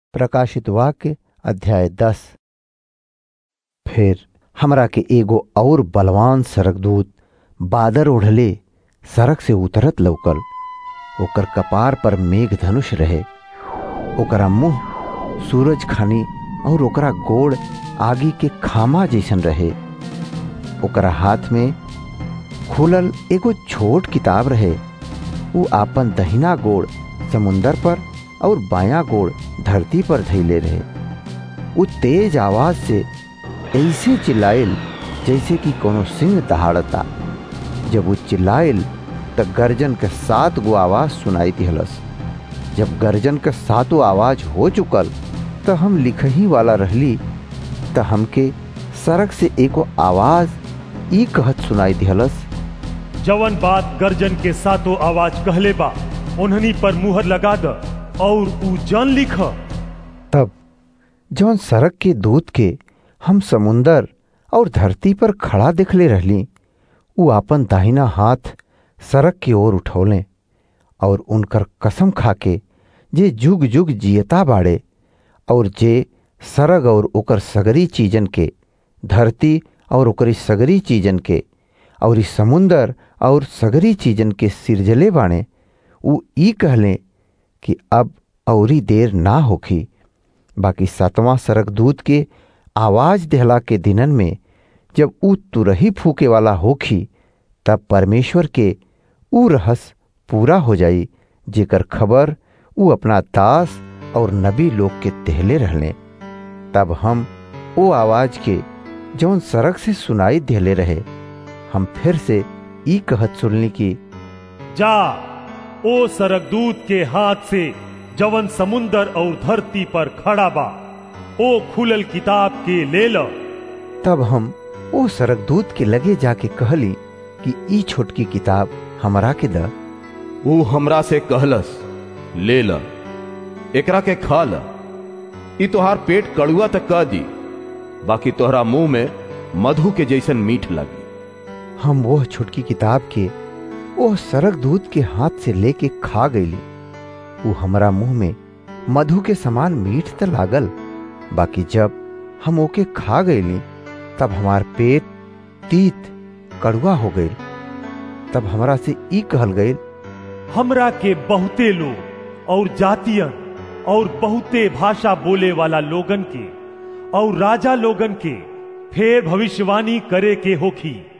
प्रकाशित वाक्य अध्याय दस फिर हमरा के एगो और बलवान सरकदूत बादर ओढ़ले सड़क से उतरत लौकल ओकर कपार पर मेघ धनुष रहे ओकरा मुंह सूरज खानी और ओकरा गोड़ आगी के खामा जैसन रहे ओकरा हाथ में खुलल एगो छोट किताब रहे उ आपन दहिना गोड़ समुंदर पर और बायां गोड़ धरती पर धैले रहे उ तेज आवाज से ऐसे चिल्लाइल जैसे कि कोनो सिंह दहाड़ता जब वो चिल्लाइल त गर्जन के सात गो आवाज सुनाई दिहलस जब गर्जन के सातों आवाज हो चुकल त हम लिखही वाला रहली त हमके सड़क से एगो आवाज ई कहत सुनाई दिहलस जवन बात गर्जन के सातों आवाज कहले बा उन्हनी पर मुहर लगा द और ऊ जान लिख तब जौन सड़क के दूत के हम समुंदर और धरती पर खड़ा देखले रहली उ आपन दाहिना हाथ सड़क की ओर उठौले और उनकर कसम खाके जे जुग जुग जियता बाड़े और जे सरग और ओकर सगरी चीजन के धरती और ओकरी सगरी चीजन के और इस समुंदर और सगरी चीजन के सिरजले बाणे उ ई कहले कि अब औरी देर ना होखी बाकी सातवां सरकदूत के आवाज देहला के दिनन में जब उ तुरही फूके वाला होखी तब परमेश्वर के उ रहस पूरा हो जाई जेकर खबर उ अपना दास और नबी लोग के तेहले रहले तब हम ओ आवाज के जौन सड़क से सुनाई देहले रहे हम फिर से ई कहत सुनली कि जा ओ सरकदूत के हाथ से जवन समुंदर और धरती पर खड़ा बा ओ खुलल किताब के ले ल तब हम ओ सरकदूत के लगे जाके कहली कि ई छोटकी किताब हमरा के द ऊ हमरा से कहलस ले ल एकरा के खा ल ई तोहार पेट कड़ुआ तक कह दी बाकी तोहरा मुंह में मधु के जैसन मीठ लगी हम वह छोटकी किताब के ओह सरकदूत के हाथ से लेके खा गईली वो हमरा मुंह में मधु के समान मीठ त लागल बाकी जब हम ओके खा गईली तब हमार पेट तीत कड़ुआ हो गई तब हमरा से ई कहल गई हमरा के बहुते लोग और जातियन और बहुते भाषा बोले वाला लोगन के और राजा लोगन के फेर भविष्यवाणी करे के होखी